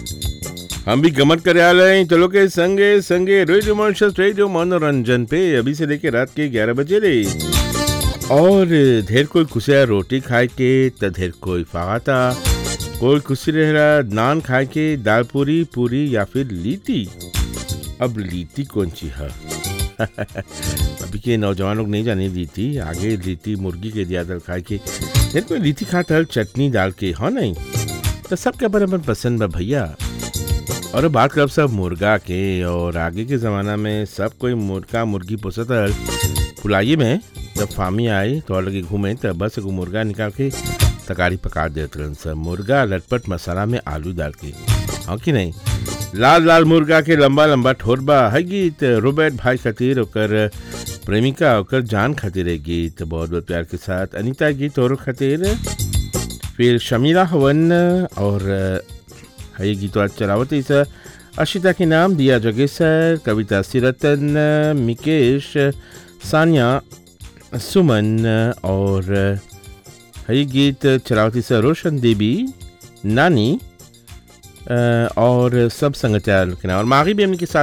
हम भी गमत करे आ रहे हैं चलो के संगे संगे रेडियो मॉन्शस रेडियो मनोरंजन पे अभी से लेके रात के 11 बजे रे और ढेर कोई खुशिया रोटी खाए के त ढेर कोई फाता कोई खुशी रह रहा नान खाए के दाल पूरी पूरी या फिर लीटी अब लीटी कौन सी है अभी के नौजवान लोग नहीं जाने लीटी आगे लीटी मुर्गी के दिया दल खाए के ढेर कोई लीटी खाता है चटनी डाल के हाँ नहीं तो सबके अपन अपन पसंद बा भैया और बात करब सब मुर्गा के और आगे के ज़माना में सब कोई मुर्गा मुर्गी पोसत रहल फुलाइए में जब फामी आई तो लगे घूमे तब बस एगो मुर्गा निकाल के तकारी पका देते रहन सब मुर्गा लटपट मसाला में आलू डाल के हाँ कि नहीं लाल लाल मुर्गा के लंबा लंबा ठोरबा है गीत रोबर्ट भाई खातिर ओकर प्रेमिका ओकर जान खातिर है गीत बहुत बहुत प्यार के साथ अनीता गीत और खातिर फिर शमीला हवन और है गीत आज चलावत इस अशिता के नाम दिया जगेसर कविता सिरतन मिकेश सानिया सुमन और है गीत चलावती से रोशन देवी नानी और सब संगचार के नाम और मागी भी हमने के साथ